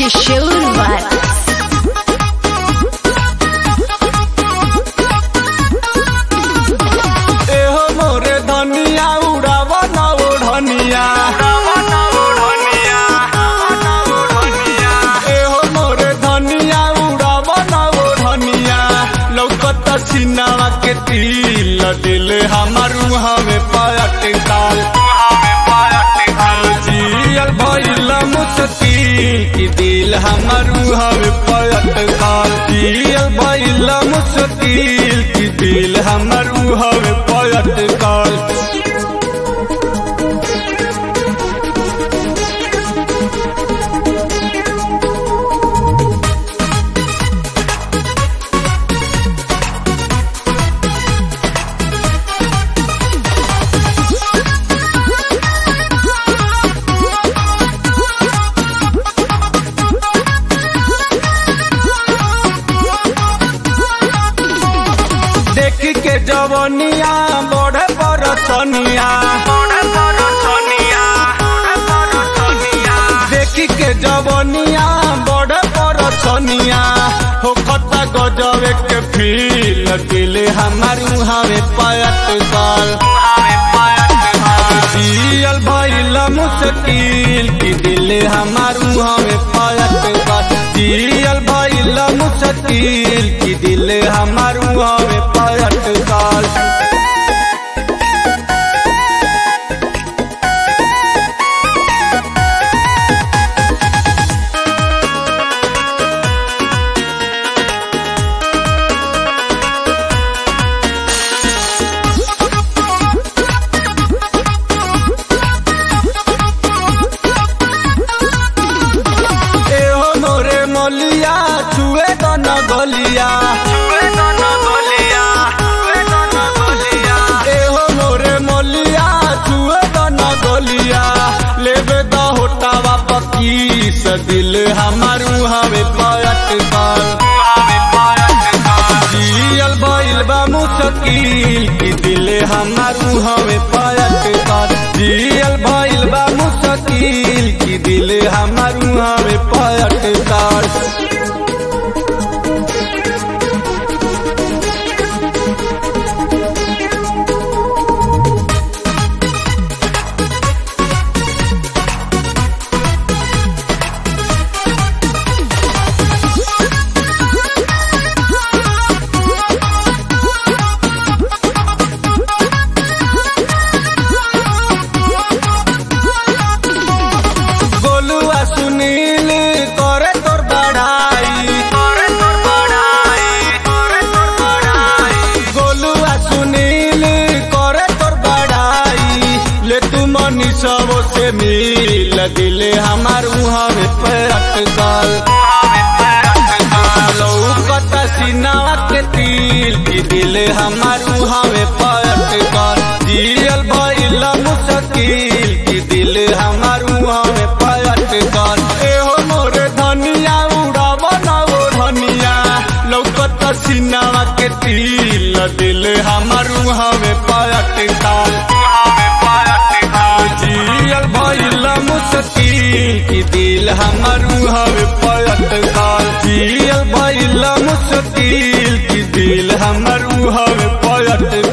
Trishul Vibes. एहो मोरे धनिया उड़ावा ना ओढ़निया एहो मोरे धनिया उड़ावा ना ओढ़निया लौकत सिनावा के तिल दिल हमार हमें पायट काल जियल भइल मुश्किल की दिल हमार हमें पायट काल जियल भइल मुश्किल की दिल हमार हमें पायट काल देख के जवनिया बड़े बरसनिया देख के जवनिया बड़े बरसनिया हो खता गजबे के फील दिल हमार हमें पयत काल जियल भइल मुश्किल की दिल हमार हमें पयत काल जियल भइल मुश्किल की दिल हमार हमें पयत काल एहो मोरे मोलिया छुए दन गलिया एहो मोरे मोलिया छुए दन गलिया लेबे द होटावा पकी से दिल हमार हमें पयट काल जियल भइल बा मुश्किल की दिल हमार हमें पयट काल जियल भइल बा मुश्किल की दिल हमार हमें पयट काल गोलुआ सुनील करे तोर बड़ाई गोलुआ सुनील करे तोर बड़ाई ले तू मनी सब से मिल दिल हमार हमें पैरट काल लौकत सिनावा के तिल की दिल हमार हमें पैरट काल जियल भइल मुश्किल की दिल हमार हमें पैरट काल एहो मोरे धनिया उड़ावा ना वो धनिया लौकत सिनावा के तिल दिल हमार हमें पैरट काल जियल भइल मुश्किल की दिल हमार हमें पैरट काल जियल भइल मुश्किल की दिल हमार हमें पैरट